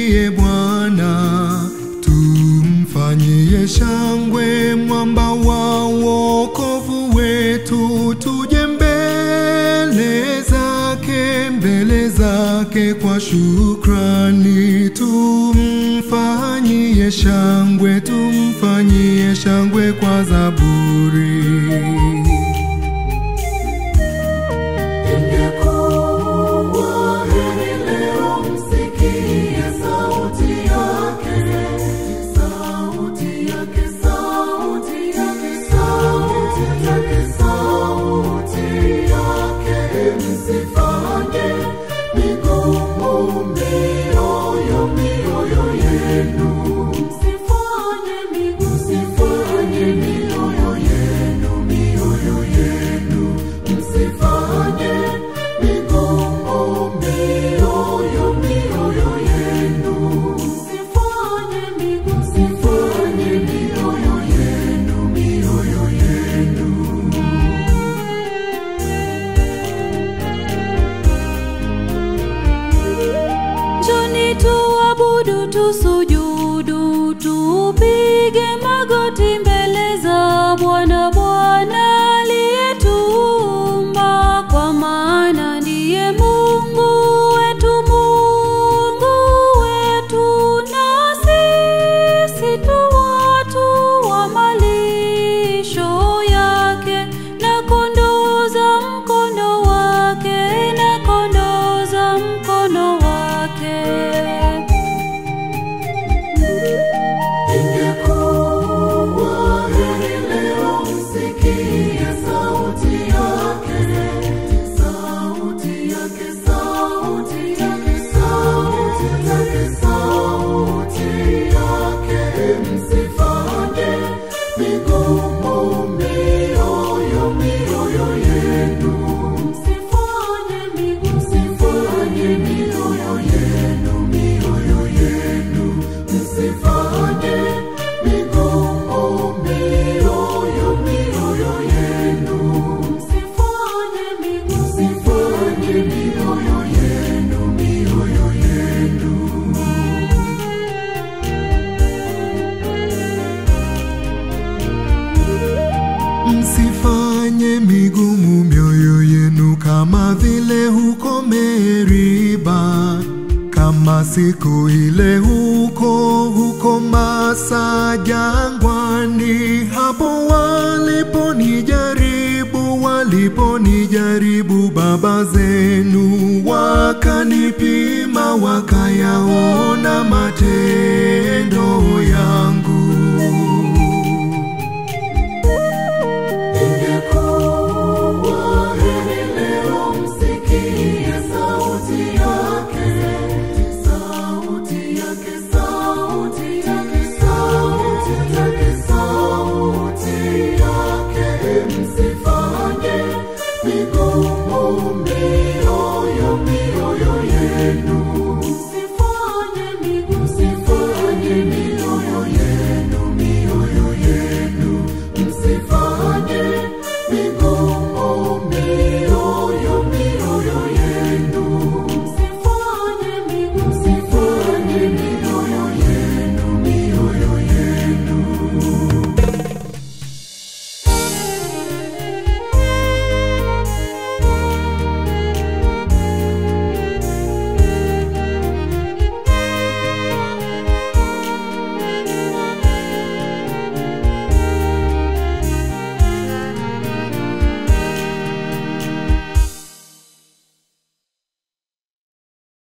tumshangilie Bwana, tumfanyie shangwe mwamba wa wokovu wetu, tuje mbele zake, mbele zake kwa shukrani, tumfanyie shangwe, tumfanyie shangwe kwa zaburi. Ingekuwa heri leo msikie sauti yake, sauti yake, sauti yake, sauti yake, sauti yake. Msifanye migumu mioyo, mioyo yenu. Msifanye migumu, msifanye mioyo yenu, mioyo yenu. Msifanye migumu mioyo, mioyo yenu. Msifanye migumu, msifanye mioyo yenu, mioyo yenu. Njoni tuabudu, tusujudu, tupige magoti mbele za Bwana, Bwana aliyetuumba, kwa maana ndiye Mungu wetu, Mungu wetu, na sisi tu watu wa malisho yake, na kondoo za mkono wake, na kondoo za mkono wake. Ingekuwa heri leo msikie sauti yake, sauti yake, sauti yake, sauti yake, sauti yake. Msifanye migumu mioyo, mioyo yenu. Msifanye migumu, msifanye mioyo yenu, mioyo yenu. Msifanye migumu mioyo, mioyo yenu. Msifanye migumu, msifanye mioyo yenu, mioyo yenu. Msifanye migumu mioyo yenu kama vile huko Meriba, kama siku ile huko huko Masa jangwani, hapo waliponijaribu, waliponijaribu baba zenu, wakanipima wakayaona